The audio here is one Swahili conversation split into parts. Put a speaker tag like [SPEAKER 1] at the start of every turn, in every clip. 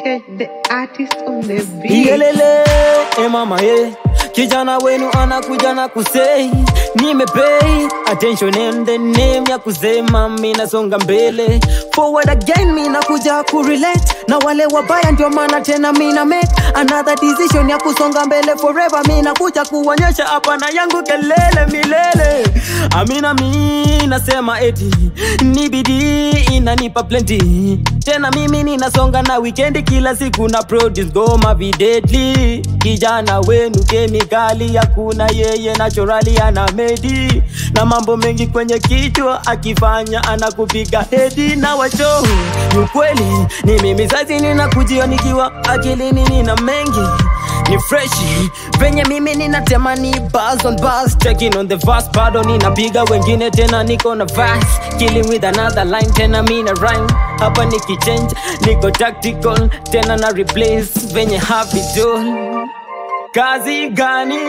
[SPEAKER 1] Ted, the artist on the beat.
[SPEAKER 2] Iyelele, eh mama ye kijana wenu anakuja na kusei nimepay attention and the name ya kusema mina songa mbele forward again mina kuja kurelate na wale wabaya ndio maana tena mina make another decision ya kusonga mbele forever mina kuja kuonyesha hapana yangu kelele milele amina mi nasema eti ni bidii inanipa plenty tena mimi ninasonga na weekend kila siku na produce ngoma videdly kijana wenu kemikali hakuna yeye naturally ana medi na mambo mengi kwenye kichwa akifanya anakupiga hedi na wacho ni ukweli ni mimi sasi ninakujia nikiwa akilini nina mengi ni freshi venye mimi ninatema ni buzz on buzz checking on the verse bado ninapiga wengine tena niko na verse killing with another line tena mina rhyme hapa nikichange niko tactical tena na replace venye habitual kazi gani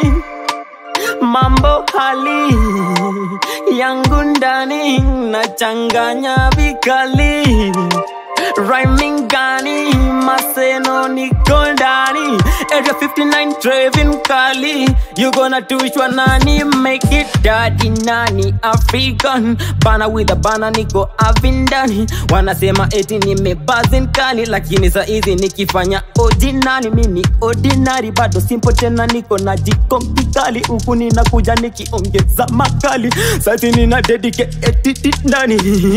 [SPEAKER 2] mambo hali yangu ndani nachanganya vikali rhyming gani maseno niko ndani area 59 Trevin kali you gonna tushwa nani make it daddy nani african bana with a bana niko avindani wanasema eti nimebazin kali lakini saa hizi nikifanya ordinary mini ordinary bado simple tena niko na jikonki kali huku ninakuja nikiongeza makali sati nina dedicate ndani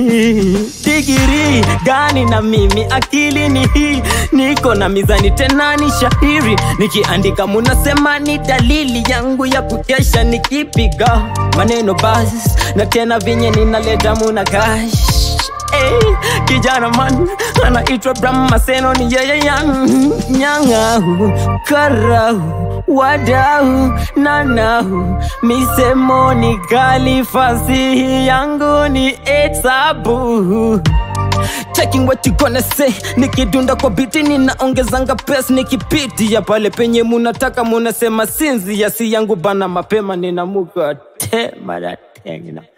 [SPEAKER 2] digiri gani na mimi akili ni hii niko na mizani tena ni shahiri nikiandika munasema ni dalili yangu ya kukesha nikipiga maneno basi na tena vinye ninaleta muna kash Hey, kijana man anaitwa Bram Maseno ni yeye yang nyang'au karau wadau nanau misemo ni kali fasihi yangu ni etsabu checking what you gonna say nikidunda kwa biti ninaongezanga pes nikipitia pale penye munataka munasema sinzi ya si yangu bana mapema ninamuka tema na tena